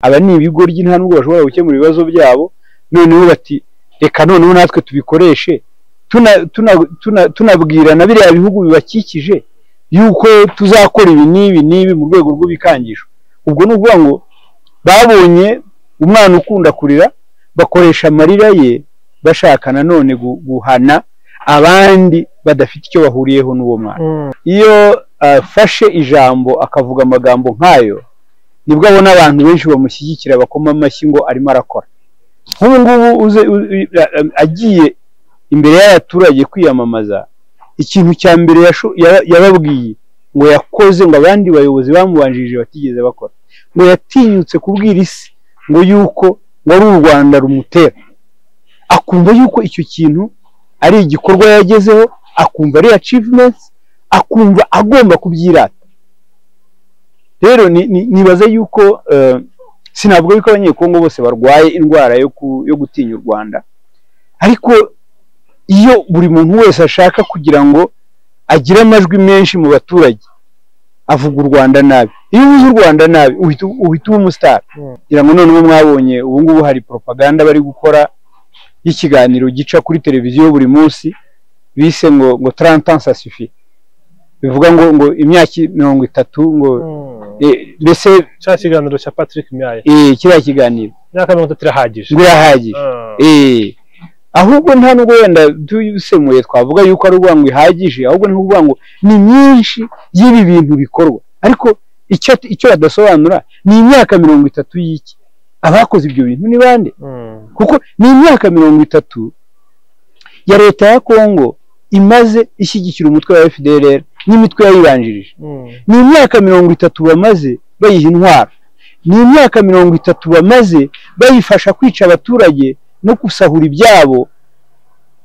aba ni ibigoryi nta nubwo bashobora gukemura ibibazo byabo noneho bati reka noneho natwe tubikoreshe tuna- tuna- tuna- tunabwirana biriya bihugu bibakikije yuko tuzakora ibi n'ibi n'ibi mu rwego rw'ibikangisho ubwo ni ukuvuga ngo babonye umwana ukunda kurira bakoresha amarira ye bashaka nanone gu- guhana abandi badafite icyo bahuriyeho n'uwo mwana iyo afashe ijambo akavuga amagambo nk'ayo nibwo abona abantu benshi bamushyigikira bakoma amashyi ngo arimo arakora nk'ubu ngubu uze- u- u- agiye imbere y'abaturage kwiyamamaza ikintu cya mbere yasho- ya- yababwiye ngo yakoze ngo abandi bayobozi bamubanjirije batigeze bakora ngo yatinyutse kubwira isi ngo yuko ngo ari u rwanda rumutera akumva yuko icyo kintu ari igikorwa yagezeho akumva ari achievements akumva agomba kubyirata rero ni- ni- nibaza yuko eh, sinavuga yuko abanyekongo bose barwaye indwara yo ku- yo gutinya u rwanda ariko iyo buri muntu wese ashaka kugira ngo agire amajwi menshi mu baturage avuga u rwanda nabi iyo uvuze u rwanda nabi uhita uhita uba umusitari Mm. kugira ngo noneho mwabonye ubu ngubu hari propaganda bari gukora y'ikiganiro gica kuri televiziyo buri munsi bise ngo ngo tarantansi asifi bivuga ngo ngo imyaka mirongo itatu ngo eh, mbese cya kiganiro cya patrick myaye eh, kiriya kiganiro imyaka mirongo itatu irahagije ngo irahagije Ah. Eh, ahubwo nta nubwo wenda tubisemuye twavuga yuko ari ukuvuga ngo ihagije ahubwo ni ukuvuga ngo ni myinshi y'ibi bintu bikorwa ariko icyo icyo badasobanura ni imyaka mirongo itatu y'iki abakoze ibyo bintu ni bande Mm. kuko ni imyaka mirongo itatu ya leta ya Kongo imaze ishyigikira umutwe wa FDLR n'imitwe yayibanjirije Mm. ni imyaka mirongo itatu bamaze bayiha intwaro ni imyaka mirongo itatu bamaze bayifasha kwica abaturage no gusahura ibyabo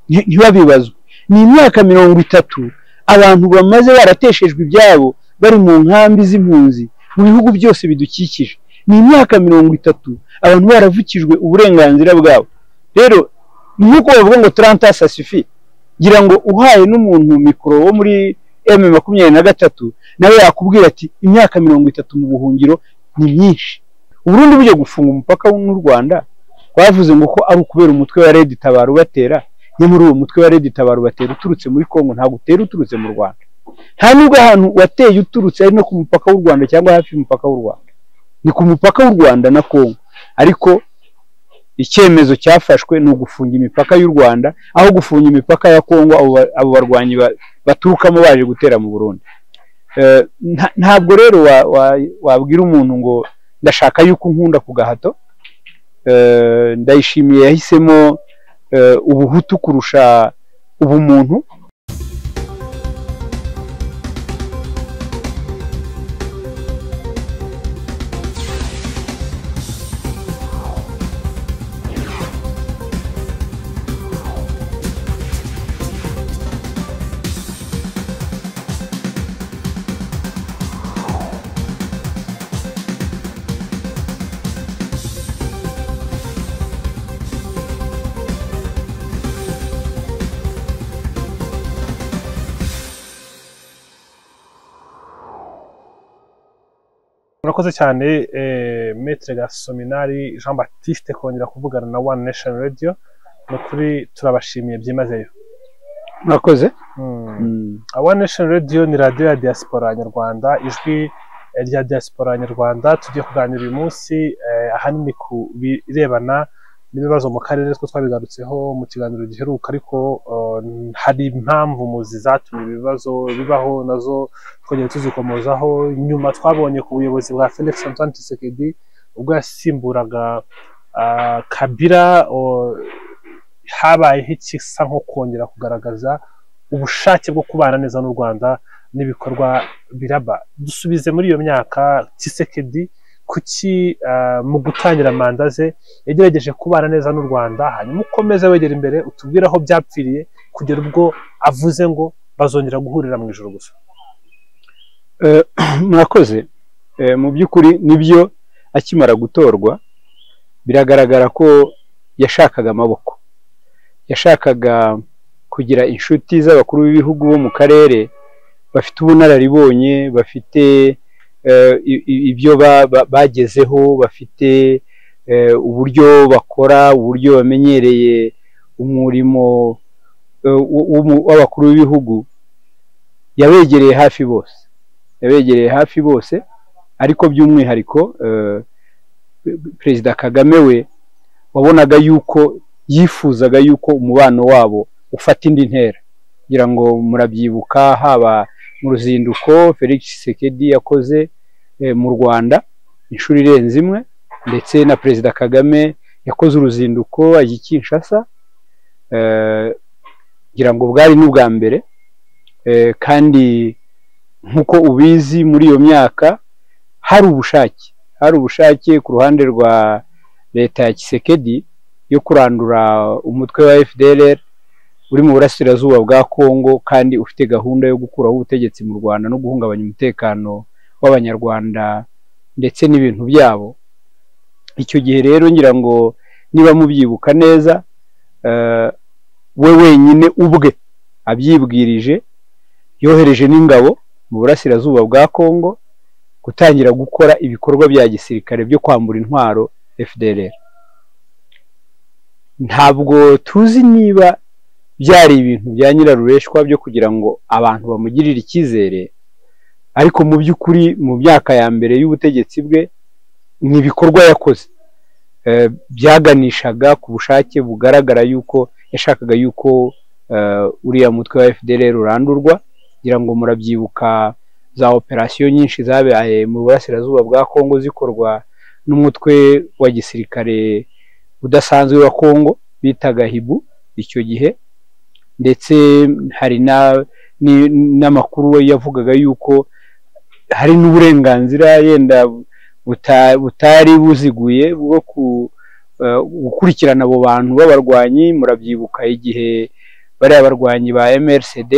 nti- ntibabibazwe ni imyaka mirongo itatu abantu bamaze barateshejwe ibyabo bari mu nkambi z'impunzi mu bihugu byose bidukikije ni imyaka mirongo itatu abantu baravukijwe uburenganzira bwabo rero ni nk'uko bavuga ngo taranta sasifi ngira ngo uhaye n'umuntu mikoro wo muri emu makumyabiri na gatatu nawe yakubwira ati imyaka mirongo itatu mu buhungiro ni myinshi uburundi bujya gufunga umupaka n'u rwanda bavuze ngo ko ari ukubera umutwe wa redi tabara ubatera nyamara uwo mutwe wa redi tabara ubatera uturutse muri kongo ntabwo utera uturutse mu rwanda nta nubwo ahantu wateye uturutse ari no ku mupaka w'u rwanda cyangwa hafi y'umupaka w'u rwanda ni ku mupaka w'u rwanda na kongo ariko icyemezo cyafashwe ni ugufunga imipaka y'u rwanda aho gufunga imipaka ya kongo abo ba- abo barwanyi ba- baturukamo baje gutera mu burundi Eh, nta- ntabwo rero wa- wa- wabwira umuntu ngo ndashaka yuko unkunda ku gahato Eh, ndayishimiye yahisemo eh, ubuhutu kurusha ubumuntu murakoze cyane eh, metre gasominari jean baptiste kongera kuvugana na one nation radio ni ukuri turabashimiye byimazeyo murakoze Mm. Mm. one nation radio ni radiyo ya diaspora nyarwanda ijwi eh, rya diaspora nyarwanda tugiye kuganira uyu munsi eh, ahanini ku birebana n'ibibazo mu karere two twabigarutseho mu kiganiro giheruka ariko eh, hari impamvu muzi zatumye ibibazo bibaho nazo twongeye tuzikomozaho nyuma twabonye ku buyobozi bwa felix antoine tshisekedi ubwo yasimburaga ah, kabira oh, habayeho ikisa nko kongera kugaragaza ubushake bwo kubana neza n'u rwanda n'ibikorwa biraba dusubize muri iyo myaka kisekedi kuki ah, mu gutangira manda ze yagerageje kubana neza n'u rwanda hanyuma ukomeze wegera imbere utubwire aho byapfiriye kugera ubwo avuze ngo bazongera guhurira mu ijoro gusa Eh, murakoze Eh, mu by'ukuri nibyo akimara gutorwa biragaragara ko yashakaga amaboko yashakaga kugira inshuti z'abakuru b'ibihugu bo mu karere bafite ubunararibonye bafite ibyo bagezeho bafite uburyo bakora uburyo bamenyereye umurimo w'abakuru b'ibihugu yabegereye hafi bose yabegereye hafi bose ariko by'umwihariko perezida kagame we wabonaga yuko yifuzaga yuko umubano wabo ufata indi ntera kugira ngo murabyibuka haba mu ruzinduko felix sekedi yakoze mu rwanda inshuro irenze imwe ndetse na perezida kagame yakoze uruzinduko ajya i kinshasa kugira ngo bwari n'ubwa mbere kandi nk'uko ubizi muri iyo myaka hari ubushake hari ubushake ku ruhande rwa leta ya kisekedi yo kurandura umutwe wa fdr uri mu burasirazuba bwa congo kandi ufite gahunda yo gukuraho ubutegetsi mu rwanda no guhungabanya umutekano w'abanyarwanda ndetse n'ibintu byabo icyo gihe rero ngira ngo niba mubyibuka neza we wenyine ubwe abyibwirije yohereje n'ingabo mu burasirazuba bwa congo gutangira gukora ibikorwa bya gisirikare byo kwambura intwaro fdr ntabwo tuzi niba byari ibintu bya nyirarureshwa byo kugira ngo abantu bamugirire icyizere ariko mu by'ukuri mu myaka ya mbere y'ubutegetsi bwe ni ibikorwa yakoze byaganishaga ku bushake bugaragara yuko yashakaga yuko uriya mutwe wa fdr urandurwa kugira ngo murabyibuka za operasiyo nyinshi zabaye mu burasirazuba bwa congo zikorwa n'umutwe wa gisirikare udasanzwe wa congo bitaga hibu icyo gihe ndetse hari n'amakuru yavugaga yuko hari n'uburenganzira yenda butari buziguye bwo gukurikirana abo bantu b'abarwanyi murabyibuka igihe bariya barwanyi ba MRCD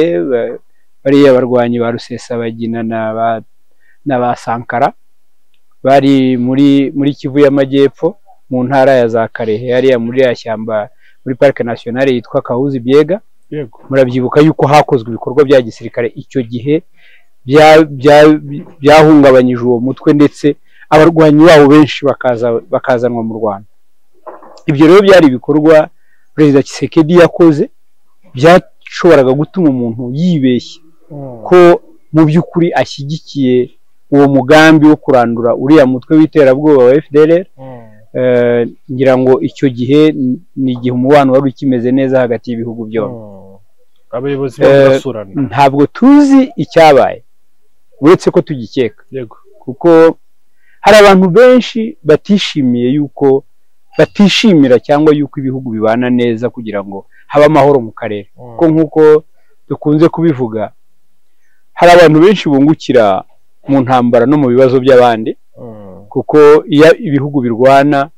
bariya barwanyi ba rusesabagina na ba sankara bari muri muri kivu y'amajyepfo mu ntara ya za karehe hariya muri ya shyamba muri parike nasiyonari yitwa kahuzi byega murabyibuka yuko hakozwe ibikorwa bya gisirikare icyo gihe byahungabanyije uwo mutwe ndetse abarwanyi babo benshi bakazanwa mu rwanda ibyo rero byari ibikorwa perezida kisekedi yakoze byashoboraga gutuma umuntu yibeshya ko mu by'ukuri ashyigikiye uwo mugambi wo kurandura uriya mutwe w'iterabwoba wa fdr ngira ngo icyo gihe ni igihe umubano wari ukimeze neza hagati y'ibihugu byombi abayobozi ntabwo tuzi icyabaye uretse ko tugikeka kuko hari abantu benshi batishimiye yuko batishimira cyangwa yuko ibihugu bibana neza kugira ngo habe amahoro mu karere kuko nk'uko dukunze kubivuga hari abantu benshi bungukira mu ntambara no mu bibazo by'abandi kuko iyo ibihugu birwana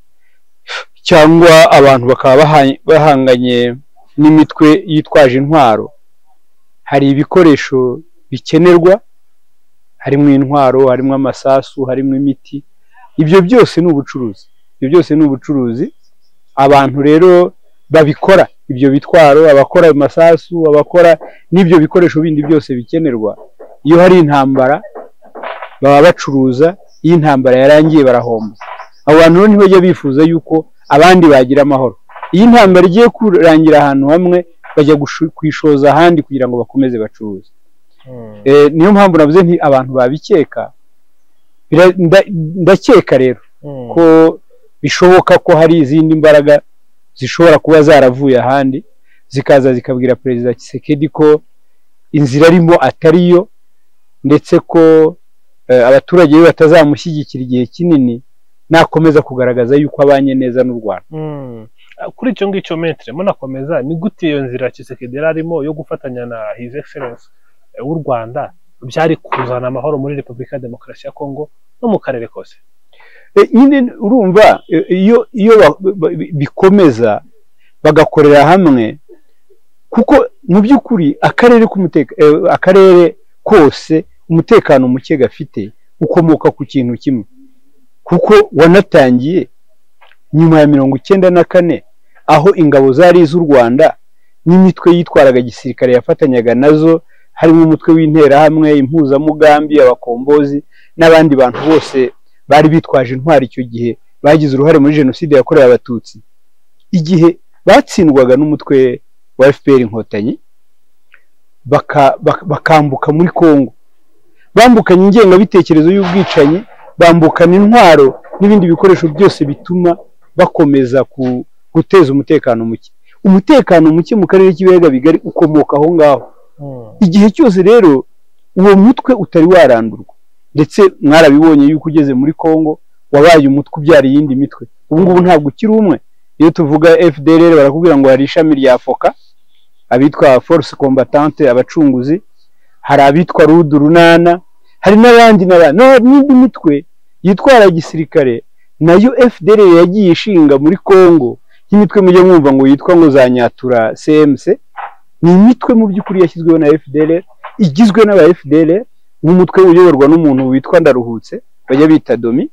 cyangwa abantu bakaba bahanganye n'imitwe yitwaje intwaro hari ibikoresho bikenerwa harimo intwaro harimo amasasu harimo imiti ibyo byose ni ubucuruzi ibyo byose ni ubucuruzi abantu rero babikora ibyo bitwaro abakora amasasu abakora n'ibyo bikoresho bindi byose bikenerwa iyo hari intambara baba bacuruza iyo intambara yarangiye barahomba abo bantu rero ntibajya bifuza yuko abandi bagira amahoro iyo intambara igiye kurangira ahantu hamwe bajya kwishoza ahandi kugira ngo bakomeze bacuruze niyo mpamvu navuze nti abantu babikeka ndakeka rero ko bishoboka ko hari izindi mbaraga zishobora kuba zaravuye ahandi zikaza zikabwira perezida kisekedi ko inzira arimo atari yo ndetse ko abaturage be batazamushyigikira igihe kinini nakomeza kugaragaza yuko abanye neza n'u rwanda kuri icyo ngicyo metere munakomeza ni gute iyo nzira kisekedi yari arimo yo gufatanya na hizi egiserensi w'u rwanda byari kuzana amahoro muri repubulika ya demokarasi ya kongo no mu karere kose nyine urumva iyo iyo bikomeza bagakorera hamwe kuko mu by'ukuri akarere akarere kose umutekano muke gafite ukomoka ku kintu kimwe kuko wanatangiye nyuma ya mirongo icyenda na kane aho ingabo zari iz'u rwanda n'imitwe yitwaraga gisirikare yafatanyaga nazo harimo umutwe w'interahamwe impuzamugambi abakombozi n'abandi bantu bose bari bitwaje intwari icyo gihe bagize uruhare muri jenoside yakorewe abatutsi igihe batsindwaga n'umutwe wa fpr inkotanyi baka- bak- bakambuka muri congo bambukanye ingengabitekerezo y'ubwicanyi bambukana intwaro n'ibindi bikoresho byose bituma bakomeza ku- guteza umutekano muke umutekano muke mu karere k'ibiyaga bigari ukomoka aho ngaho igihe cyose rero uwo mutwe utari warandurwa ndetse mwarabibonye yuko ugeze muri congo wabaye umutwe ubyara iyindi mitwe ubu ngubu ntabwo ukiri umwe iyo tuvuga fdr barakubwira ngo hari ishami rya foka abitwa force combatante abacunguzi hari abitwa rudu runana hari n'abandi n'abandi no, n'indi mitwe yitwara gisirikare nayo fdr yagiye ishinga muri congo nk'imitwe mujya mwumva ngo yitwa ngo za nyatura cmc ni imitwe mu by'ukuri yashyizweho na fdr igizwe n'aba fdr n'umutwe uyoborwa n'umuntu witwa ndaruhutse bajya bita domi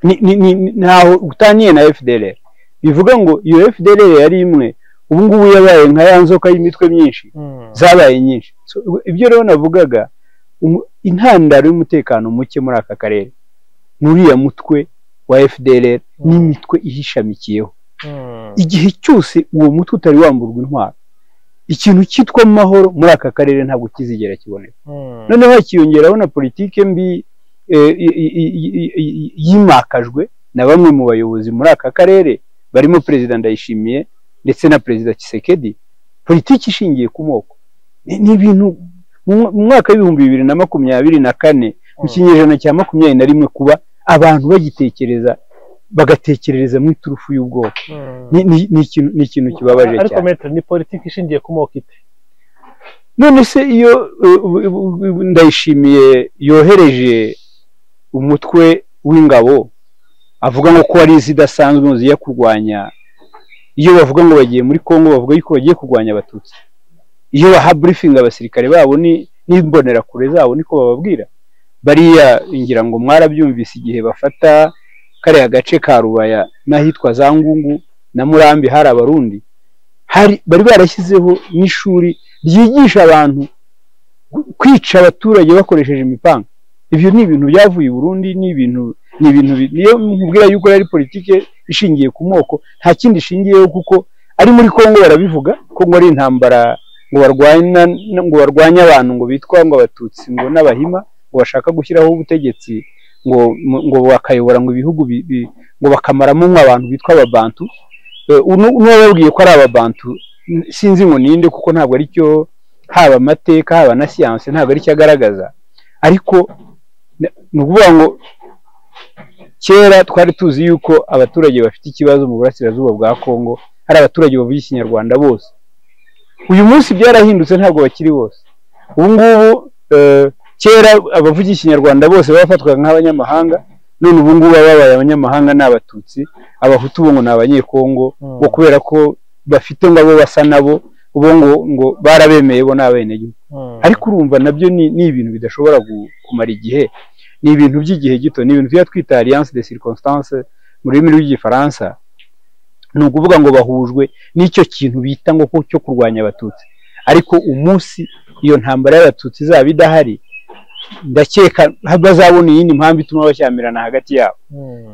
ni- ni- ni- ntaho utaniye na fdr bivuga ngo iyo fdr yari imwe ubu ngubu yabaye nka ya nzoka y'imitwe myinshi zabaye nyinshi So, ibyo rero navugaga umu- intandaro y'umutekano muke muri aka karere ni uriya mutwe wa fdr n'imitwe ihishamikiyeho igihe cyose uwo mutwe utari wamburwa intwaro ikintu cyitwa amahoro muri aka karere ntabwo kizigera kiboneka noneho hakiyongeraho na politike mbi eh, i- i- i- i- i- yimakajwe na bamwe mu bayobozi muri aka karere barimo perezida ndayishimiye ndetse na perezida kisekedi politiki ishingiye ku moko Ni- ni ibintu mu mwa- mu mwaka w'ibihumbi bibiri na makumyabiri na kane mu kinyejana cya makumyabiri na rimwe kuba abantu bagitekereza bagatekerereza mu iturufu y'ubwoko ni, ni, ni, ikintu, ni ikintu kibabaje ariko cyane metero ni politiki ishingiye ku moko ite none se iyo uh, uh, uh, uh, ndayishimiye yohereje umutwe w'ingabo avuga ngo ko wari zidasanzwe ngo zijya kurwanya iyo bavuga ngo bagiye muri congo bavuga yuko bagiye kurwanya abatutsi iyo baha burifingi abasirikare babo ni- n'imbonerakure zabo niko bababwira bariya ngira ngo mwarabyumvise igihe bafata kariya gace ka rubaya n'ahitwa za ngungu na murambi hari abarundi hari bari barashyizeho n'ishuri ryigisha abantu gu- kwica abaturage bakoresheje imipanga ibyo ni ibintu byavuye i Burundi ni ibintu ni ibintu bi- niyo nkubwira yuko yari politike ishingiye ku moko nta kindi ishingiyeho kuko ari muri Kongo barabivuga Kongo ari intambara ngo barwanya ngo barwanye abantu ngo bitwa ngo abatutsi ngo n'abahima ngo bashaka gushyiraho ubutegetsi ngo mu- ngo bakayobora ngo ibihugu bi- bi- ngo bakamaramo nk'abantu bitwa ababantu Eh, uno- n'uwababwiye ko ari ababantu n- sinzi ngo ninde kuko ntabwo ari cyo haba amateka haba na siyanse ntabwo ari cyo agaragaza ariko na- ni ukuvuga ngo kera twari tuzi yuko abaturage bafite ikibazo mu burasirazuba bwa kongo hari abaturage bavuga ikinyarwanda bose uyu munsi byarahindutse ntabwo bakiri bose ubu ngubu eh, kera abavuga ikinyarwanda bose bafatwaga nk'abanyamahanga none ubu ngubu ababaye abanyamahanga ni abatutsi abahutu bo ngo ni abanyekongo ngo kubera ko bafite ngo abo basa nabo bo ngo ngo barabemeye bo ni abenegihugu ariko urumva nabyo ni ni ibintu bidashobora gu- kumara igihe ni ibintu by'igihe gito ni ibintu tuba twita alliance de circonstance mu rurimi rw'igifaransa ni ukuvuga ngo bahujwe n'icyo kintu bita ngo ko- cyo kurwanya abatutsi ariko umunsi iyo ntambara y'abatutsi izaba idahari ndakeka bazabona iyindi mpamvu ituma bashyamirana hagati yabo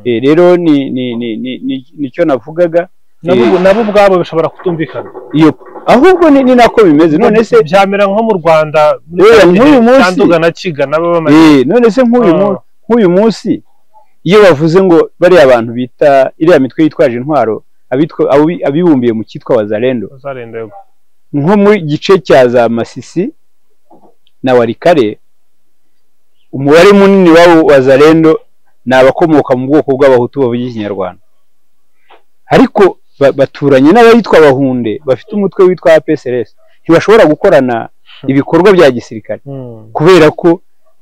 Eh, rero ni ni ni ni ni- nicyo navugaga nabo Eh, nabo ubwabo bishobora kutumvikana iyo ahubwo ni ni nako bimeze none se byamera nko mu rwanda Eh, nk'uyu munsi- cyanduga na kigana baba bamaze Eh, none se nk'uyu Ah. mu- nk'uyu munsi iyo bavuze ngo bariya bantu bita iriya mitwe yitwaje intwaro abitwa abi- abibumbiye mu cyitwa wazarendo uzarenda yego nko muri gice cya za masisi na warikare umubare munini w'abo wazarendo ni abakomoka mu bwoko bw'abahutu bavuga ikinyarwanda ariko ba- baturanye n'abayitwa bahunde bafite umutwe witwa apsrs ntibashobora gukorana ibikorwa bya gisirikare kubera ko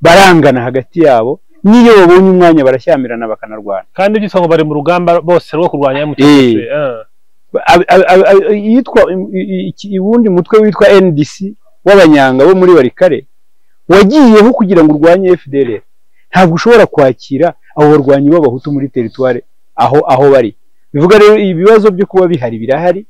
barangana hagati yabo n'iyo babonye umwanya barashyamirana bakanarwana kandi byitwa ngo bari mu rugamba bose rwo kurwanya Eh. mtc Ab- ab- ab- ab- iyitwa i- i- iki- uwundi mutwe witwa ndc w'abanyanga bo muri barikare wagiyeho kugira ngo urwanye fdr ntabwo ushobora kwakira abo barwanyi b'abahutu muri teritwari aho aho bari bivuga rero ibibazo byo kuba bihari birahari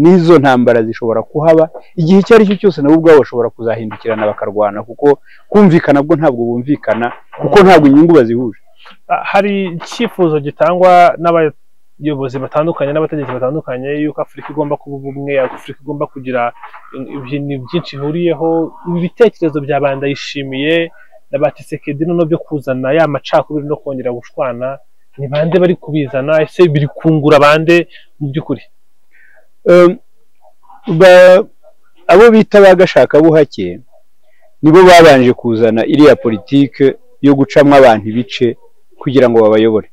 n'izo ntambara zishobora kuhaba igihe icyo ari cyo cyose nabo ubwabo bashobora kuzahindukirana bakarwana kuko kumvikana bwo ntabwo bumvikana kuko ntabwo inyungu bazihuje Ah, hari icyifuzo gitangwa n'abayobozi batandukanye n'abategetsi batandukanye yuko afurika igomba kuba ubumwe afurika igomba kugira ibintu byinshi ihuriyeho ibi bitekerezo bya bandayishimiye na ba tisekedi noneho byo kuzana ya macakubiri no kongera gushwana ni bande bari kubizana ese biri kungura bande mu by'ukuri Um, ba- abo bita ba gashakabuhake nibo babanje kuzana iriya politike yo gucamo abantu ibice kugira ngo babayobore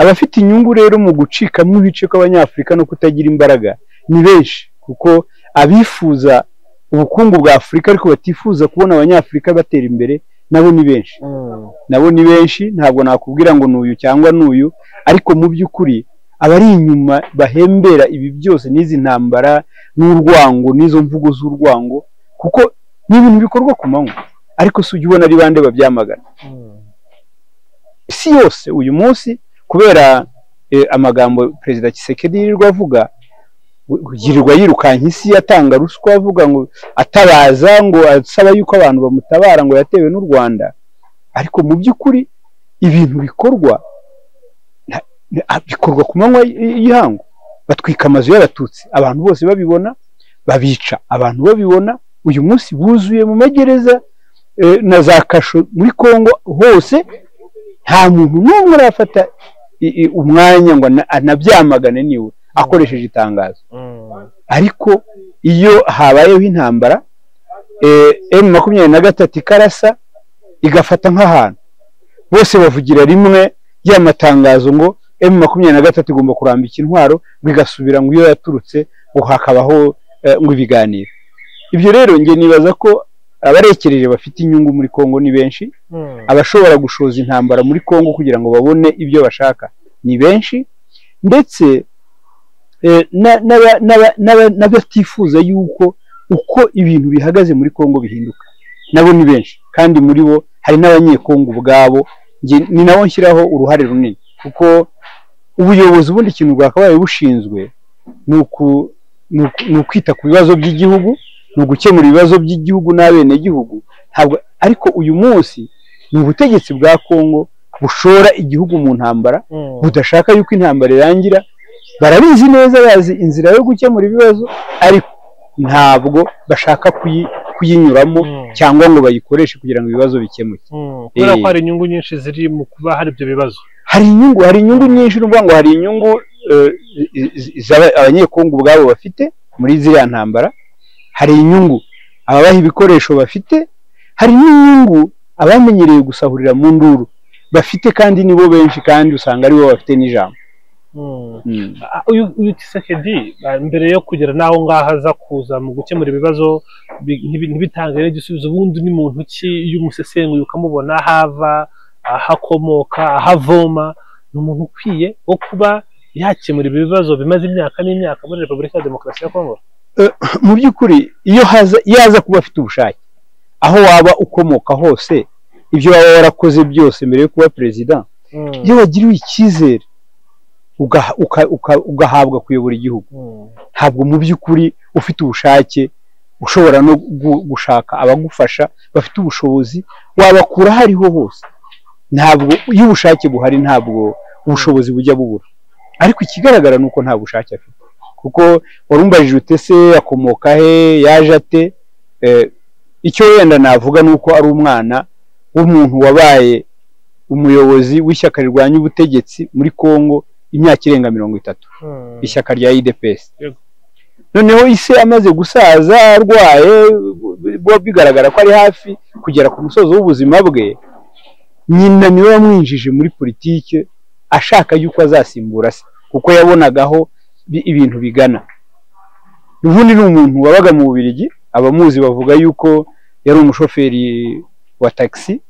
abafite inyungu rero mu gucikamo ibice kw'abanyafurika no kutagira imbaraga ni benshi kuko abifuza ubukungu bwa afurika ariko batifuza kubona abanyafurika batera imbere nabo ni benshi nabo ni benshi ntabwo nakubwira ngo n'uyu cyangwa n'uyu ariko mu by'ukuri abari inyuma bahembera ibi byose n'izi ntambara n'urwango n'izo mvugo z'urwango kuko ni ibintu bikorwa ku manywa ariko si ujya ubona ari bande babyamagana isi yose uyu munsi kubera eh, amagambo perezida Tshisekedi yirirwa avuga yirirwa yirukanka isi atanga ruswa avuga ngo atabaza ngo asaba yuko abantu bamutabara ngo yatewe n'u Rwanda ariko mu by'ukuri ibintu bikorwa nta- ni- a- bikorwa ku manywa y- y'ihangu batwika amazu y'abatutsi abantu bose babibona babica abantu babibona uyu munsi buzuye mu magereza eh, na za kasho muri kongo hose nta muntu n'umwe urafata i- i- umwanya ngo ana- anabyamagane niwe akoresheje itangazo ariko iyo habayeho intambara emu makumyabiri na gatatu ikarasa igafata nk'ahantu bose bavugira rimwe ya matangazo ngo emu makumyabiri na gatatu igomba kurambika intwaro ngo igasubira ngo iyo yaturutse ngo hakabaho eh, ngo ibiganiro ibyo rero njye nibaza ko abarekereje bafite inyungu muri kongo ni benshi abashobora gushoza intambara muri Kongo kugira ngo babone ibyo bashaka ni benshi ndetse eh, na- n'aba- n'aba- n'aba- n'abatifuza yuko uko ibintu bihagaze muri Kongo bihinduka nabo ni benshi kandi muri bo hari n'abanyekongo ubwabo njye ni nabo nshyiraho uruhare runini kuko ubuyobozi ubundi ikintu bwakabaye bushinzwe ni uku- ni uku- ni ukwita ku bibazo by'igihugu ni ugukemura ibibazo by'igihugu n'abenegihugu ntabwo ariko uyu munsi ni ubutegetsi bwa kongo bushora igihugu mu ntambara budashaka yuko intambara irangira barabizi neza bazi inzira yo gukemura ibibazo ariko ntabwo bashaka kuyi- kuyinyuramo cyangwa ngo bayikoreshe kugira ngo ibibazo bikemuke kubera ko Eh. hari inyungu nyinshi ziri mu kuba hari ibyo bibazo hari inyungu hari inyungu nyinshi ni ukuvuga ngo hari inyungu eh, i- i- z'aba- abanyekongo ubwabo bafite muri ziriya ntambara hari inyungu ababaha ibikoresho bafite hari n'inyungu abamenyereye gusahurira mu nduru bafite kandi nibo benshi kandi usanga aribo bafite n'ijambo Mm. Ah, uyu uyu Tshisekedi ah, mbere yo kugera n'aho ngaho aza kuza mu gukemura ibibazo bi- ntibi- ntibitange n'igisubizo ubundi ni muntu ki iyo umusesenguye ukamubona aho ava aho akomoka aho avoma ni umuntu ukwiye wo kuba yakemura ibi bibazo bimaze imyaka n'imyaka muri repubulika ya demokarasi ya kongo mu by'ukuri iyo haza iyo aza kuba afite ubushake aho waba ukomoka hose ibyo waba warakoze byose mbere yo kuba perezida iyo wagiriwe icyizere ugaha- uka- uka- ugahabwa kuyobora igihugu ntabwo mu by'ukuri ufite ubushake ushobora no gu- gushaka abagufasha bafite ubushobozi wabakura aho ariho hose ntabwo iyo ubushake buhari ntabwo ubushobozi bujya bubura ariko ikigaragara ni uko nta bushake afite kuko warumbajije ute se akomoka he yaje ate Eh, icyo wenda navuga ni uko ari umwana w'umuntu wabaye umuyobozi w'ishyaka rirwanya ubutegetsi muri kongo imyaka irenga mirongo itatu ishyaka rya idps Yego. noneho ise amaze gusaza arwaye biba bigaragara ko ari hafi kugera ku musozo w'ubuzima bwe nyina niwe wamwinjije muri politike ashaka yuko azasimbura se kuko yabonagaho ibintu bigana ubundi ni umuntu wabaga mu bubirigi abamuzi bavuga yuko yari umushoferi wa tagisi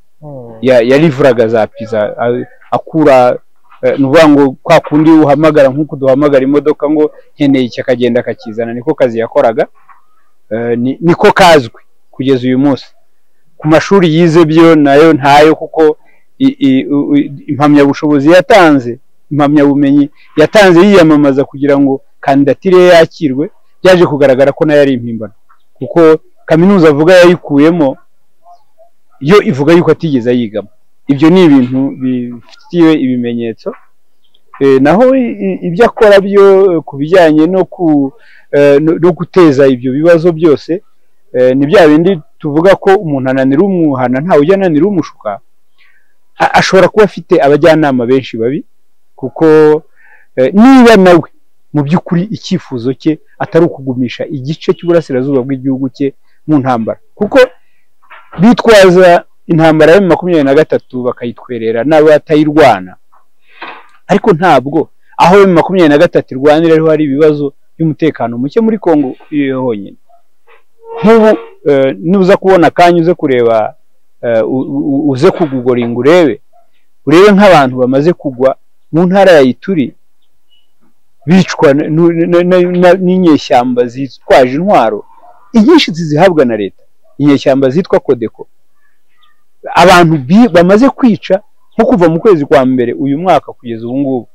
ya- yarivuraga za piza a- akura eh, ni ukuvuga ngo kwa kundi uhamagara nk'uko duhamagara imodoka ngo nkeneye iki akagenda akakizana niko kazi yakoraga Eh, ni- niko kazwi kugeza uyu munsi ku mashuri yize byo nayo ntayo kuko i- i- u- i- impamyabushobozi yatanze impamyabumenyi yatanze yiyamamaza kugira ngo kandidatire ye yakirwe byaje kugaragara ko nayo ari impimbano kuko kaminuza avuga yayikuyemo yo ivuga yuko atigeze ayigamo ibyo ni ibintu bifitiwe ibimenyetso naho ibyo akora byo ku bijyanye no guteza ibyo bibazo byose ni bya bindi tuvuga ko umuntu ananira umuhana ntawe ujya ananira umushuka ashobora kuba afite abajyanama benshi babi kuko niba nawe mu by'ukuri icyifuzo cye atari ukugumisha igice cy'uburasirazuba bw'igihugu cye mu ntambara kuko bitwaza intambara ya makumyabiri na gatatu bakayitwerera n'abatayirwana ariko ntabwo aho makumyabiri na gatatu irwanira ariho hari ibibazo by'umutekano muke muri congo honyine nk'ubu nuza kubona akanya uze kureba uze kugugoringa urebe urebe nk'abantu bamaze kugwa mu ntara ya ituri bicwa n'inyeshyamba zitwaje intwaro inyinshi zizihabwa na leta inyeshyamba zitwa kodeko abantu bamaze kwica nko kuva mu kwezi kwa mbere uyu mwaka kugeza ubu ngubu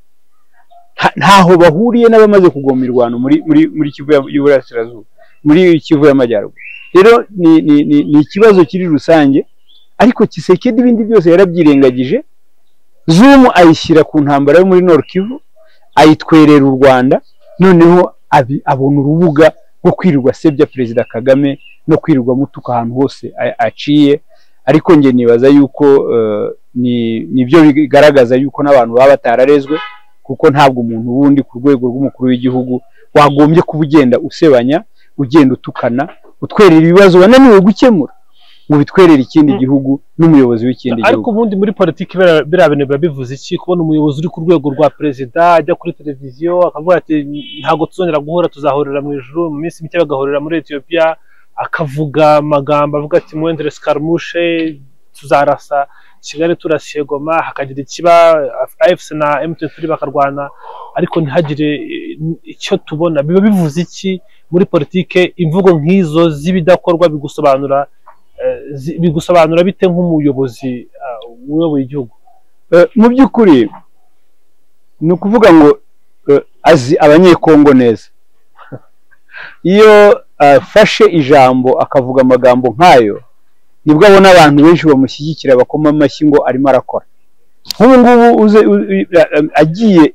ntaho bahuriye n'abamaze kugoma irwano muri kivu y'uburasirazuba muri kivu y'amajyaruguru rero ni ikibazo kiri rusange ariko kisekedi ibindi byose yarabyirengagije zumu ayishyira ku ntambara yo muri Kivu ayitwerera u rwanda noneho abona urubuga rwo kwirirwa sebya perezida kagame no kwirirwa mutuka ahantu hose aciye ariko njye nibaza yuko nibyo bigaragaza yuko n'abantu baba batararezwe kuko ntabwo umuntu wundi ku rwego rw'umukuru w'igihugu wagombye kuba ugenda usebanya ugenda utukana utwerera ibibazo wananiwe gukemura ngo bitwerere ikindi gihugu n'umuyobozi w'ikindi gihugu ariko ubundi muri politiki biriya bintu biba bivuze iki kubona umuyobozi uri ku rwego rwa perezida ajya kuri televiziyo akavuga ati ntabwo tuzongera guhura tuzahurira mu ijuru mu minsi mike bagahurira muri etiyopiya akavuga amagambo avuga ati mwendere sikaramushe tuzarasa kigali turasiye goma hakagira ikiba afc na emutiyeni bakarwana ariko ntihagire icyo tubona biba bivuze iki muri politiki imvugo nk'izo z'ibidakorwa bigusobanura bigusobanura bite nk'umuyobozi uyoboye igihugu mu by'ukuri ni ukuvuga ngo azi abanyekongo neza iyo afashe ijambo akavuga amagambo nk'ayo nibwo abona abantu benshi bamushyigikira bakoma amashyi ngo arimo arakora nk'ubu ngubu agiye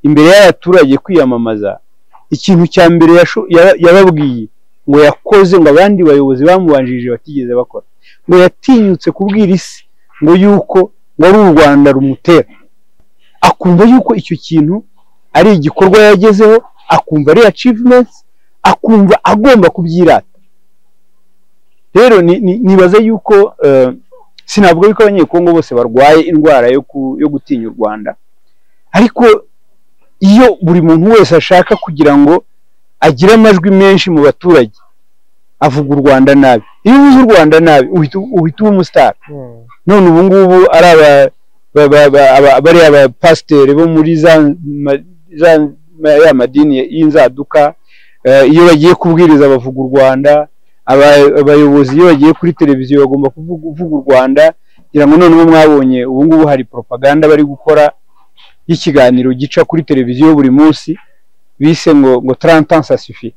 imbere y'abaturage kwiyamamaza ikintu cya mbere yababwiye ngo yakoze ngo abandi bayobozi bamubanjirije batigeze bakora ngo yatinyutse kubwira isi ngo yuko ngo ari u rwanda rumutera akumva yuko icyo kintu ari igikorwa yagezeho akumva ari achievements akumva agomba kubyirata rero nibaze yuko sinavuga yuko abanyekongo bose barwaye indwara yo gutinya u rwanda ariko iyo buri muntu wese ashaka kugira ngo agira amajwi menshi mu baturage avuga u rwanda nabi iyo uvuze u rwanda nabi uhita uba umusitari none ubu ngubu ari abapasiteri bo muri ya madini y'inzaduka iyo bagiye kubwiriza bavuga u rwanda abayobozi iyo bagiye kuri televiziyo bagomba kuvuga u rwanda kugira ngo noneho mwabonye ubu ngubu hari propaganda bari gukora y'ikiganiro gica kuri televiziyo buri munsi bise ngo ngo tarantansi asifi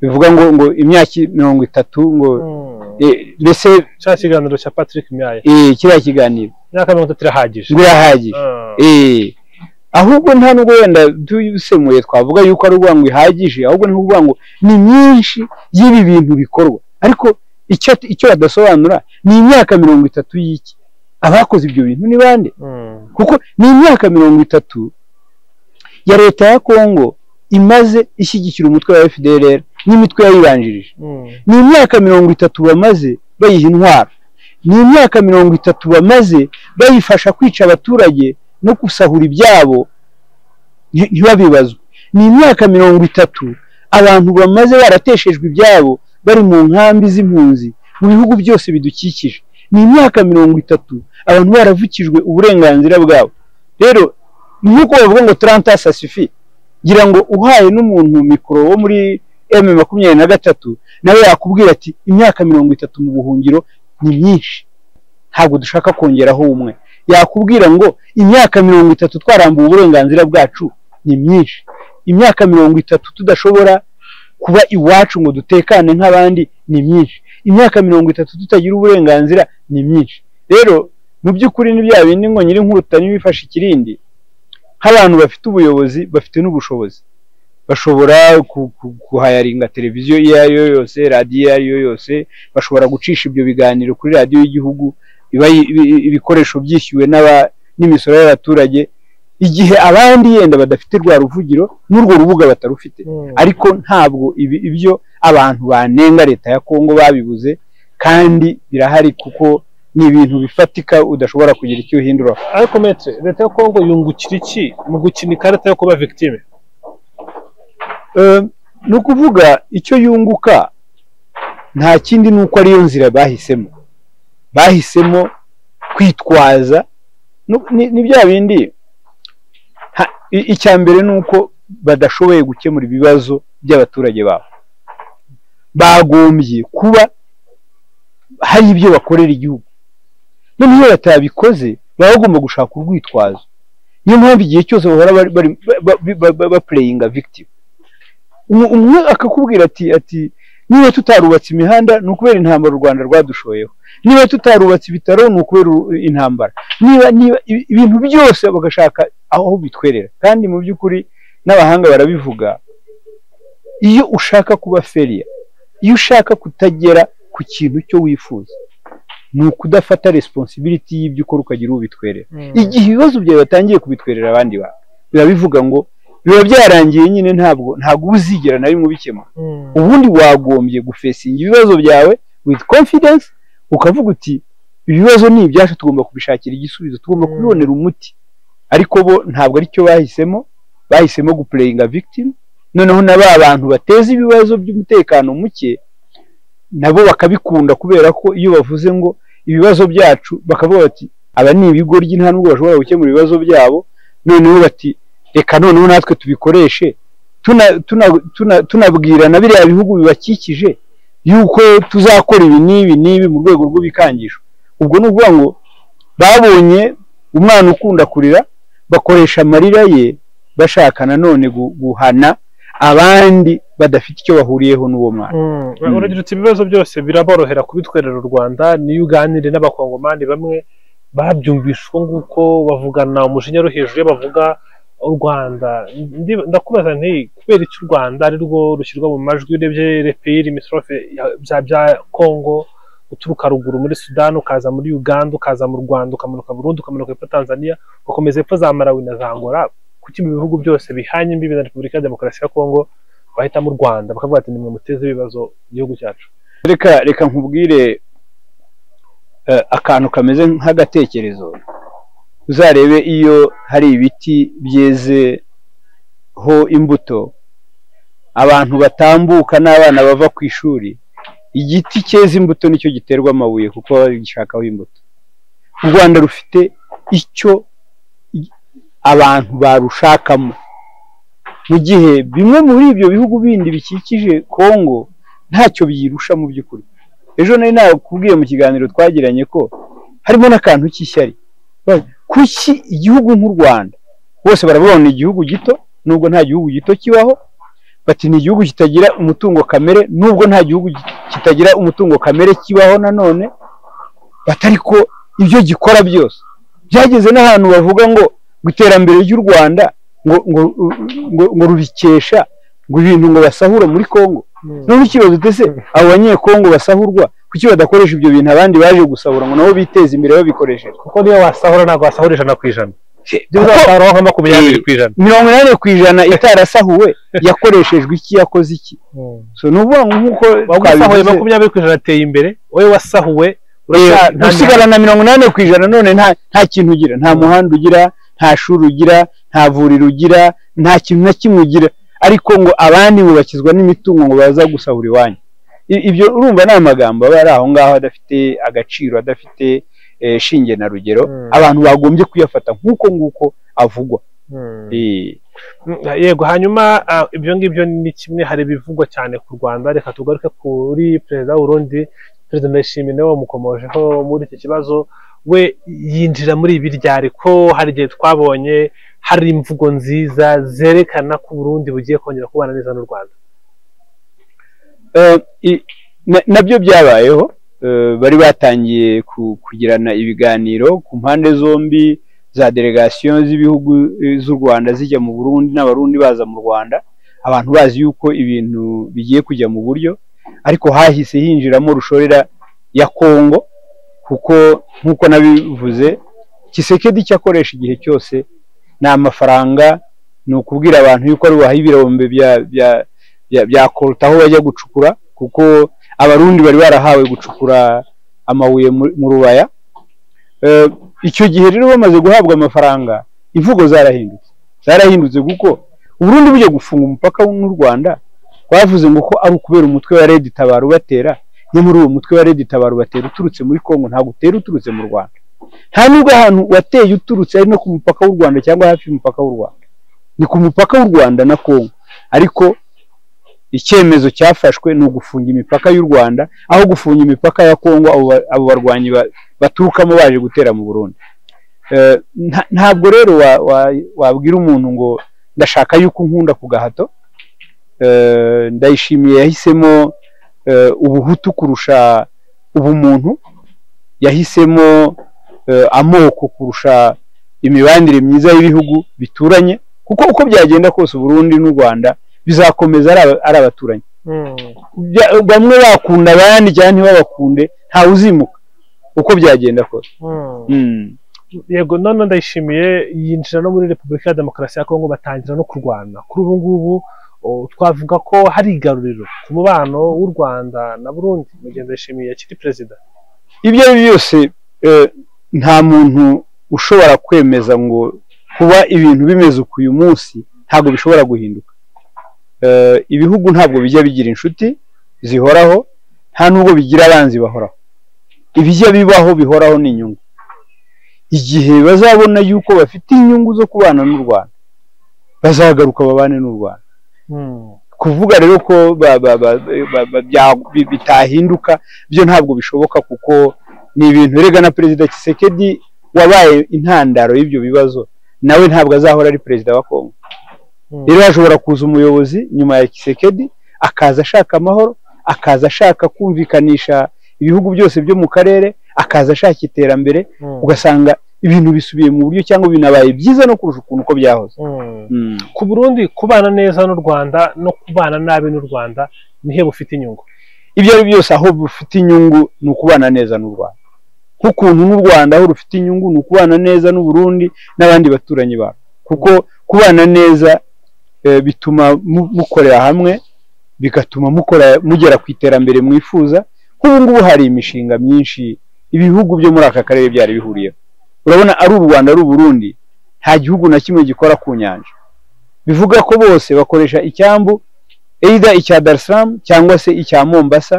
bivuga ngo ngo imyaka mirongo itatu ngo mbese cya kiganiro cya patrick myaye kiriya kiganiro imyaka mirongo itatu irahagije ngo irahagije ahubwo nta nubwo wenda tubisemuye twavuga yuko ari ukuvuga ngo ihagije ahubwo ni ukuvuga ngo ni myinshi y'ibi bintu bikorwa ariko icyo badasobanura ni imyaka mirongo itatu y'iki abakoze ibyo bintu ni bande kuko ni imyaka mirongo itatu ya leta ya kongo imaze ishyigikira umutwe wa fdrr n'imitwe yayibanjirije ni imyaka mirongo itatu bamaze bayiha intwaro ni imyaka mirongo itatu bamaze bayifasha kwica abaturage no gusahura ibyabo ntibabibazwe ni imyaka mirongo itatu abantu bamaze barateshejwe ibyabo bari mu nkambi z'impunzi mu bihugu byose bidukikije ni imyaka mirongo itatu abantu baravukijwe uburenganzira bwabo rero nk'uko bavuga ngo turanta sasifi ngira ngo uhaye n'umuntu mikoro wo muri emu makumyabiri na gatatu nawe yakubwira ati imyaka mirongo itatu mu buhungiro ni myinshi ntabwo dushaka kongeraho umwe yakubwira ngo imyaka mirongo itatu twarambuye uburenganzira bwacu ni myinshi imyaka mirongo itatu tudashobora kuba iwacu ngo dutekane nk'abandi ni myinshi imyaka mirongo itatu tutagira uburenganzira ni myinshi rero mu by'ukuri ni bya bindi ngo nyir'inkuta ntibifashe ikirindi nk'abantu bafite ubuyobozi bafite n'ubushobozi bashobora guhayaringa televiziyo iyo ari yo yose radiyo iyo ari yo yose bashobora gucisha ibyo biganiro kuri radiyo y'igihugu ibikoresho byishyuwe n'imisoro y'abaturage igihe abandi yenda badafite rwa ruvugiro n'urwo rubuga batarufite ariko ntabwo ibyo abantu banenga leta ya kongo babibuze kandi birahari kuko ni ibintu bifatika udashobora kugira icyo uhindura ariko metre leta ya kongo yungukira iki mu gukina ikarita yo kuba victime ni ukuvuga icyo yunguka nta kindi ni uko ariyo nzira bahisemo bahisemo kwitwaza ni bya bindi icya mbere ni uko badashoboye gukemura ibibazo by'abaturage babo bagombye kuba hari ibyo bakorera igihugu noneho iyo batabikoze baba bagomba gushaka urwitwazo niyo mpamvu igihe cyose bahora bapureyinga victime umwe akakubwira ati ati niba tutarubatse imihanda ni ukubera intambara u rwanda rwadushoyeho niba tutarubatse ibitaro ni ukubera intambara niba niba ibintu byose bagashaka aho bitwerera kandi mu by'ukuri n'abahanga barabivuga iyo ushaka kuba feriya iyo ushaka kutagera ku kintu cyo wifuza ni ukudafata resiponsibiriti y'ibyo ukora ukagira uwo ubitwerera igihe ibibazo byawe batangiye kubitwerera abandi bantu biba bivuga ngo biba byarangiye nyine ntabwo ntabwo uba uzigera na rimwe ubikemura ubundi wagombye gufesinga ibibazo byawe withi confidence ukavuga uti ibibazo ni ibyacu tugomba kubishakira igisubizo tugomba kubibonera umuti ariko bo ntabwo aricyo bahisemo bahisemo gupureyinga victim noneho na ba bantu bateza ibibazo by'umutekano muke nabo bakabikunda kubera ko iyo bavuze ngo ibibazo byacu bakavuga bati aba ni ibigoryi nta nubwo bashobora gukemura ibibazo byabo noneho bati reka noneho natwe tubikoreshe tunabwirana biriya bihugu bibakikije yuko tuzakora ibi n'ibi n'ibi mu rwego rw'ibikangisho ubwo ni ukuvuga ngo babonye umwana ukunda kurira bakoresha amarira ye bashaka nanone guhana abandi badafite icyo bahuriyeho n'uwo mwana uragira uti ibibazo byose biraborohera kubitwerera u rwanda niyo uganire n'abakongomani bamwe babyumvishe uko nguko bavugana umujinya uri hejuru iyo bavuga u rwanda ndakubaza nti kubera iki u rwanda ari rwo rushyirwa mu majwi urebye reperi imisorofe bya kongo uturuka ruguru muri sudani ukaza muri uganda ukaza mu rwanda ukamanuka burundu ukamanuka hepfo tanzania ugakomeza hepfo za marawi na za angola kuki mu bihugu byose bihanye imbibi na repubulika ya demokarasi ya kongo bahitamo u rwanda bakavuga ati nimwe muteze ibibazo igihugu cyacu reka reka nkubwire akantu kameze nk'agatekerezo uzarebe iyo hari ibiti byezeho imbuto abantu batambuka n'abana bava ku ishuri igiti cyeze imbuto nicyo giterwa amabuye kuko baba bagishakaho imbuto u rwanda rufite icyo abantu barushakamo mu gihe bimwe muri ibyo bihugu bindi bikikije kongo ntacyo byirusha mu by'ukuri ejo nari nakubwiye mu kiganiro twagiranye ko harimo n'akantu k'ishyari kuki igihugu nk'u rwanda bose barabona igihugu gito nubwo nta gihugu gito kibaho bati ni igihugu kitagira umutungo kamere nubwo nta gihugu kitagira umutungo kamere kibaho nanone batari ko ibyo gikora byose byageze n'ahantu bavuga ngo ngo iterambere ry'u rwanda ngo ngo rubikesha ngo ibintu ngo basahura muri congo none ikibazo ndetse abo banyekongo basahurwa kuki badakoresha ibyo bintu abandi baje gusahura ngo nabo biteze imbere babikoresheje kuko niyo wasahura ntabwo wasahura ijana ku ijana uzasahura nka makumyabiri ku ijana mirongo inani ku ijana itarasahuwe yakoreshejwe iki yakoze iki so ni ukuvuga nk'uko wasahuye makumyabiri ku ijana ateye imbere wowe wasahuwe usigara na mirongo inani ku ijana none nta kintu ugira nta muhanda ugira nta shuri ugira nta vuriro ugira nta kintu na kimwe ugira ariko ngo abandi ngo bakizwa n'imitungo ngo baza gusahura iwanyu ibyo urumva ni amagambo aba ari aho ngaho adafite agaciro adafite shinge na rugero abantu bagombye kuyafata nk'uko nguko avugwa yego hanyuma ibyo ngibyo ni kimwe hari ibivugwa cyane ku rwanda reka tugaruke kuri perezida w'urundi perezida ndayishimiye nawe wamukomojeho muri iki kibazo we yinjira muri ibi ryari ko hari igihe twabonye hari imvugo nziza zerekana ko uburundi bugiye kongera kubana neza n'u rwanda Eh, i- na- nabyo byabayeho eh, bari batangiye ku- kugirana ibiganiro ku mpande zombi za delegasiyo z'ibihugu eh, z'u Rwanda zijya mu Burundi n'abarundi baza mu Rwanda abantu bazi yuko ibintu bigiye kujya mu buryo ariko hahise hinjiramo rushorera ya Kongo kuko nk'uko nabivuze Kisekedi icyo akoresha igihe cyose ni amafaranga ni ukubwira abantu yuko ari bubahe ibirombe bya bya bya- bya koruta aho bajya gucukura kuko abarundi bari barahawe gucukura amabuye mu mu rubaya Eh, icyo gihe rero bamaze guhabwa amafaranga imvugo zarahindutse zarahindutse kuko uburundi bujya gufunga umupaka n'u rwanda bavuze ngo ko ari ukubera umutwe wa redi tabaro ubatera no muri uwo mutwe wa redi tabaro batera uturutse muri kongo ntabwo utera uturutse mu rwanda nta nubwo ahantu wateye uturutse ari no ku mupaka w'u rwanda cyangwa hafi y'umupaka w'u rwanda ni ku mupaka w'u rwanda na kongo ariko icyemezo cyafashwe ni ugufunga imipaka y'u Rwanda aho gufunga imipaka ya Kongo abo ba- abo barwanyi ba- baturukamo baje gutera mu Burundi Eh, nta- ntabwo rero wa- wa- wabwira umuntu ngo ndashaka yuko unkunda ku gahato Eh, ndayishimiye yahisemo eh, ubuhutu kurusha ubumuntu yahisemo eh, amoko kurusha imibanire myiza y'ibihugu bituranye kuko uko byagenda kose Burundi n'u Rwanda bizakomeza ari aba- ari abaturanyi Bya- bamwe bakunda abandi cyangwa ntibabakunde ntawe uzimuka uko byagenda kose Mm. yego none ndayishimiye yinjira no muri repubulika ya demokarasi ya kongo batangira no kurwana kuri ubu ngubu oh, twavuga ko hari igaruriro ku mubano w'u rwanda na burundi mu gihe ndayishimiye akiri perezida ibyo ari byo byose eh, nta muntu ushobora kwemeza ngo kuba ibintu bimeze uku uyu munsi ntabwo bishobora guhinduka Eh, ibihugu ntabwo bijya bigira inshuti zihoraho nta nubwo bigira abanzi bahoraho ibijya bibaho bihoraho ni inyungu igihe bazabona yuko bafite inyungu zo kubana n'u rwanda bazagaruka babane n'u rwanda kuvuga rero ko ba- ba- ba- ba- ba- bya- bi- bitahinduka byo ntabwo bishoboka kuko ni ibintu rega na perezida Tshisekedi wabaye intandaro y'ibyo bibazo nawe ntabwo azahora ari perezida wa Kongo Mm. rero hashobora kuza umuyobozi nyuma ya Tshisekedi akaza ashaka amahoro akaza ashaka kumvikanisha ibihugu byose byo mu karere akaza ashaka iterambere Mm. ugasanga ibintu bisubiye mu buryo cyangwa binabaye byiza no kurusha ukuntu uko byahoze Mm. Mm. ku burundi kubana neza n'u rwanda no kubana nabi n'u rwanda nihe bufite inyungu ibyo ari byo byose aho bufite inyungu ni ukubana neza n'u Rwanda nk'ukuntu n'u Rwanda aho rufite inyungu ni ukubana neza n'u Burundi n'abandi baturanyi babo kuko kubana neza eh, bituma mu- mukorera hamwe bigatuma mukora mugera ku iterambere mwifuza nk'ubu ngubu hari imishinga myinshi ibihugu byo muri aka karere byari bihuriyeho urabona ari u Rwanda ari u Burundi nta gihugu na kimwe gikora ku nyanja bivuga ko bose bakoresha icyambu either icya Dar es Salaam cyangwa se icya Mombasa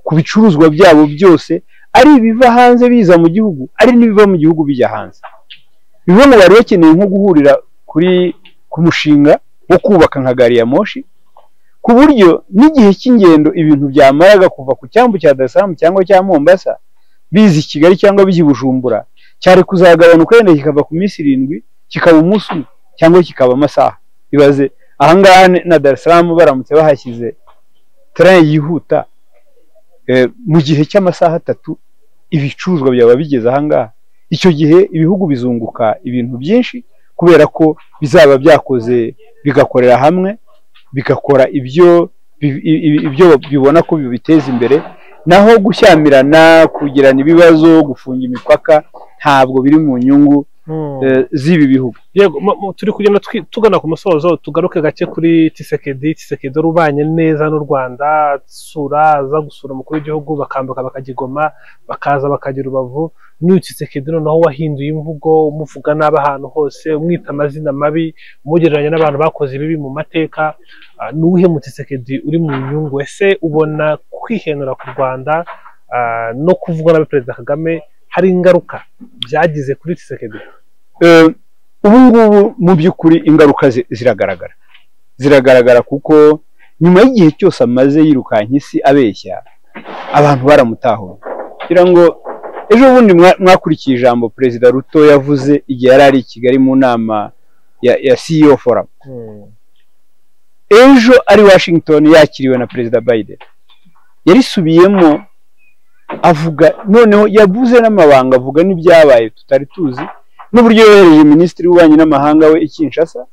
ku bicuruzwa byabo byose ari ibiva hanze biza mu gihugu ari n'ibiva mu gihugu bijya hanze bimwe mu bari bakeneye nko guhurira kuri ku mushinga wo kubaka nka gari ya moshi ku buryo n'igihe cy'ingendo ibintu byamaraga kuva ku cyambu cya Dar es Salaam cyangwa cya Mombasa biza i Kigali cyangwa bijya i Bujumbura cyari kuzagabanuka wenda kikava ku minsi irindwi kikaba umunsi umwe cyangwa kikaba amasaha ibaze ahangaha ni- na Dar es Salaam baramutse bahashyize train yihuta eh, mu gihe cy'amasaha atatu ibicuruzwa byaba bigeze ahangaha icyo gihe ibihugu bizunguka ibintu byinshi kubera ko bizaba byakoze bigakorera hamwe bigakora ibyo bi- i- i- ibyo bibona ko bibiteza imbere naho gushyamirana kugirana ibibazo gufunga imipaka ntabwo biri mu nyungu eh, z'ibi bihugu yego mu- mu- turi kugenda twi- tugana ku musozo tugaruke gake kuri tisekedi tisekedi wari ubanye neza n'u rwanda sura aza gusura umukuru w'igihugu bakambuka bakagigoma bakaza bakagira urubavu n'uyu tisekedi noneho wahinduye imvugo umuvuga nabi ahantu hose umwita amazina mabi umugereranya n'abantu bakoze ibibi mu mateka Ah, ni uwuhe mu tisekedi uri mu nyungu ese ubona kwihenura ku rwanda ah, no kuvuga nabi perezida kagame hari ingaruka byagize kuri tisekedi Eh, ubu ngubu mu by'ukuri ingaruka zi- ziragaragara ziragaragara kuko nyuma y'igihe cyose amaze yirukanka isi abeshya abantu baramutahuye kugira ngo ejo bundi mwa- mwakurikiye ijambo perezida ruto yavuze igihe yari ari i kigali mu nama ya ya CEO forum ejo ari washington yakiriwe na perezida biden yarisubiyemo avuga noneho yavuze n'amabanga avuga n'ibyabaye tutari tuzi n'uburyo yohereje minisitiri w'ububanyi n'amahanga we i Kinshasa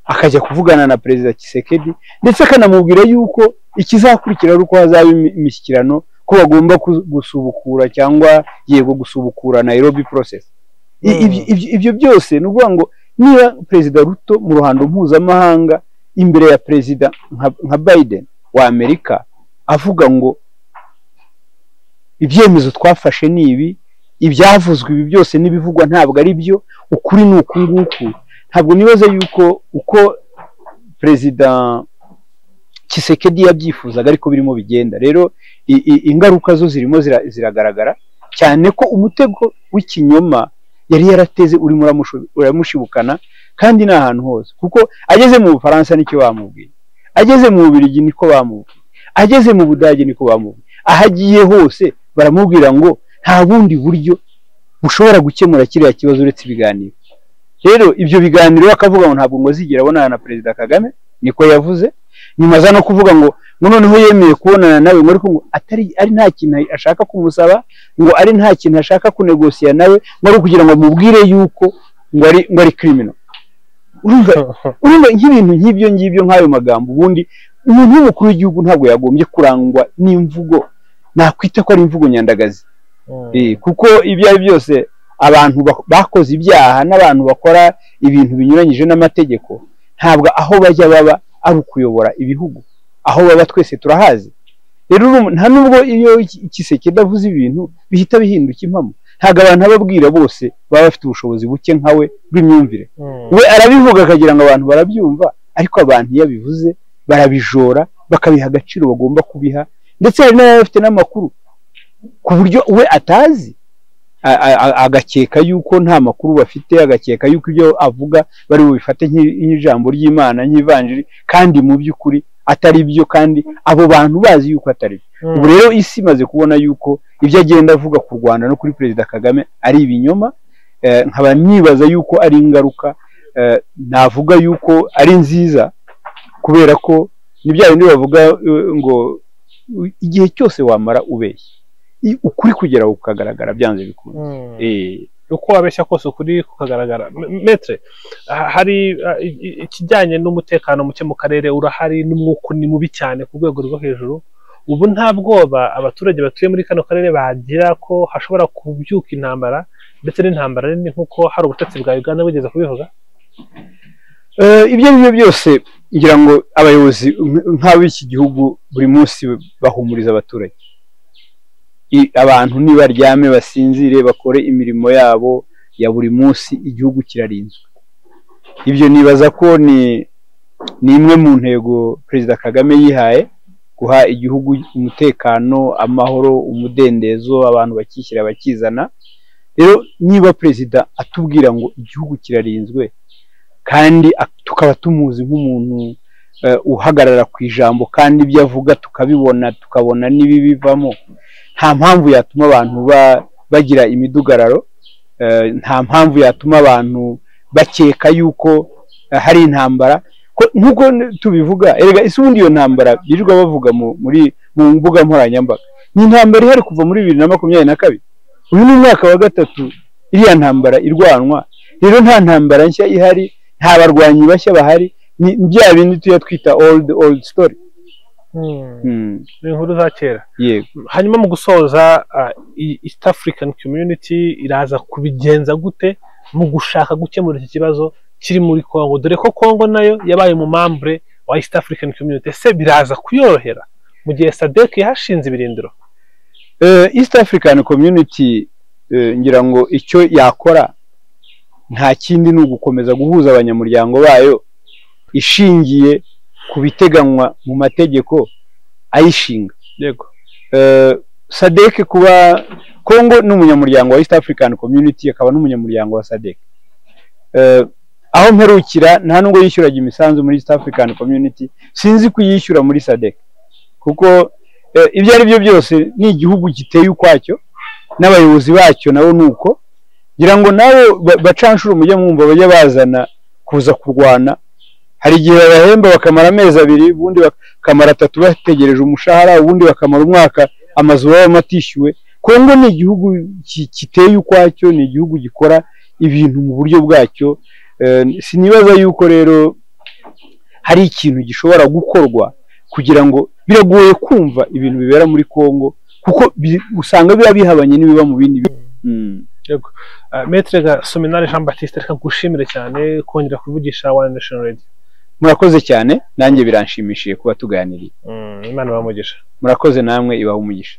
akajya kuvugana na perezida Tshisekedi ndetse akanamubwira yuko ikizakurikira ari uko hazaba imi- imishyikirano ko bagomba ku- gusubukura cyangwa yego gusubukura Nairobi process I- Mm. ibyo- ibyo- ibyo byose ni ukuvuga ngo niba perezida ruto mu ruhando mpuzamahanga imbere ya perezida nka- nka Biden wa Amerika avuga ngo ibyemezo twafashe ni ibi ibyavuzwe ibi byose n'ibivugwa ntabwo ari byo ukuri ni uku nguku ntabwo nibaza yuko uko perezida Tshisekedi yabyifuzaga ariko birimo bigenda rero i- i- ingaruka zo zirimo zira- ziragaragara cyane ko umutego w'ikinyoma yari yarateze urimo uramushu- uramushibukana kandi ni ahantu hose kuko ageze mu bufaransa nicyo bamubwiye ageze mu bubirigi niko bamubwiye ageze mu budage niko bamubwiye aho agiye hose baramubwira ngo nta bundi buryo bushobora gukemura kiriya kibazo uretse ibiganiro rero ibyo biganiro we akavuga ngo ntabwo ngo zigera abonana na perezida kagame niko yavuze nyuma aza no kuvuga ngo ngo noneho yemeye kubonana nawe ngo ariko ngo atari ari nta kintu ashaka kumusaba ngo ari nta kintu ashaka kunegosiya nawe ngo ari ukugira ngo amubwire yuko ngo ari ngo ari criminal urumva urumva nk'ibintu nk'ibyo ngibyo nk'ayo magambo ubundi umuntu w'umukuru w'igihugu ntabwo yagombye kurangwa n'imvugo nakwita ko ari imvugo nyandagazi Eh, kuko ibyo ari byo byose abantu bak- bakoze ibyaha n'abantu bakora ibintu binyuranyije n'amategeko ntabwo aho bajya baba ari ukuyobora ibihugu aho baba twese turahazi rero urumva- nta nubwo iyo iki- ikiseke kidavuze ibintu bihita bihinduka impamo ntabwo abantu ababwira bose baba bafite ubushobozi buke nka we bw'imyumvire we arabivuga akagira ngo abantu barabyumva ariko abantu iyo abivuze barabijora bakabiha agaciro bagomba kubiha ndetse hari n'ababa bafite n'amakuru ku buryo we atazi a- a- a- agakeka yuko nta makuru bafite agakeka yuko ibyo avuga bari bubifate nk'i- nk'ijambo ry'imana nk'ivanjiri kandi mu by'ukuri atari byo kandi abo bantu bazi yuko atari byo ubu rero isi imaze kubona yuko ibyo agenda avuga ku rwanda no kuri perezida kagame ari ibinyoma Eh, nkaba nibaza yuko ari ingaruka eh, navuga yuko ari nziza kubera ko ni bya bindi bavuga eh, ngo u- igihe cyose wamara ubeshya i- ukuri kugera kukagaragara byanze bikunze Eh, uko wabeshya kose ukuri kukagaragara M- metre ha- hari ah, i- i- ikijyanye n'umutekano muke mu karere urahari n'umwuka ni mubi cyane ku rwego rwo hejuru ubu nta bwoba abaturage batuye muri kano karere bagira ko hashobora kubyuka intambara ndetse n'intambara nini nk'uko hari ubutegetsi bwa uganda bugeze kubivuga Eh, ibyo ari byo byose ngira ngo abayobozi nk- nk'ab'iki gihugu buri munsi bahumuriza abaturage I- abantu nibaryame basinzire bakore imirimo yabo ya buri munsi igihugu kirarinzwe ibyo nibaza ko ni ni imwe mu ntego perezida kagame yihaye guha igihugu umutekano amahoro umudendezo abantu bakishyira bakizana rero niba perezida atubwira ngo igihugu kirarinzwe kandi ak- tukaba tumuzi nk'umuntu eh, uhagarara ku ijambo kandi ibyo avuga tukabibona tukabona n'ibibivamo nta mpamvu yatuma abantu ba- bagira imidugararo eh, nta mpamvu yatuma abantu bakeka yuko eh, hari intambara Ko- nk'uko n- tubivuga erega ese ubundi iyo ntambara birirwa bavuga mu- muri mu mbuga nkoranyambaga ni intambara ihari kuva muri bibiri na makumyabiri na kabiri uyu ni umwaka wa gatatu iriya ntambara irwanwa rero nta ntambara nshya ihari nta barwanyi bashya bahari ni ni bya bindi tujya twita old old story Mm, ni inkuru za kera yego hanyuma mu gusoza ah, i- east african community iraza kubigenza gute mu gushaka gukemura iki kibazo kiri muri congo dore ko congo nayo yabaye mu mambure wa east african community ese biraza kuyorohera mu gihe sadek yahashinze ibirindiro Eh, east african community eh, ngira ngo icyo yakora nta kindi ni ugukomeza guhuza abanyamuryango bayo ishingiye ku biteganywa mu mategeko ayishinga yego Eh, sadek kuba congo ni umunyamuryango wa east african community akaba n'umunyamuryango wa sadek Eh, aho mperukira nta nubwo yishyuraga imisanzu muri east african community sinzi kuyishyura muri sadek kuko eh, ibyo ari byo byose ni igihugu giteye ukwacyo n'abayobozi bacyo nabo ni uko ngira ngo nabo ba- bacanshuro mujya mwumva bajya bazana kuza kurwana hari igihe babahemba bakamara amezi abiri ubundi bakamara atatu bategereje umushahara ubundi bakamara umwaka amazu baba atishyuwe kongo ni igihugu kiteye ukwacyo ni igihugu gikora ibintu mu buryo bwacyo sinibaza yuko rero hari ikintu gishobora gukorwa kugira ngo biragoye kumva ibintu bibera muri kongo kuko usanga biba bihabanye n'ibiba mu bindi metere Sominari jean batiste reka ngushimire cyane kongera kuvugisha wani nashino radiyo murakoze cyane nanjye biranshimishije kuba tuganiriye imana ibaha umugisha murakoze namwe ibaha umugisha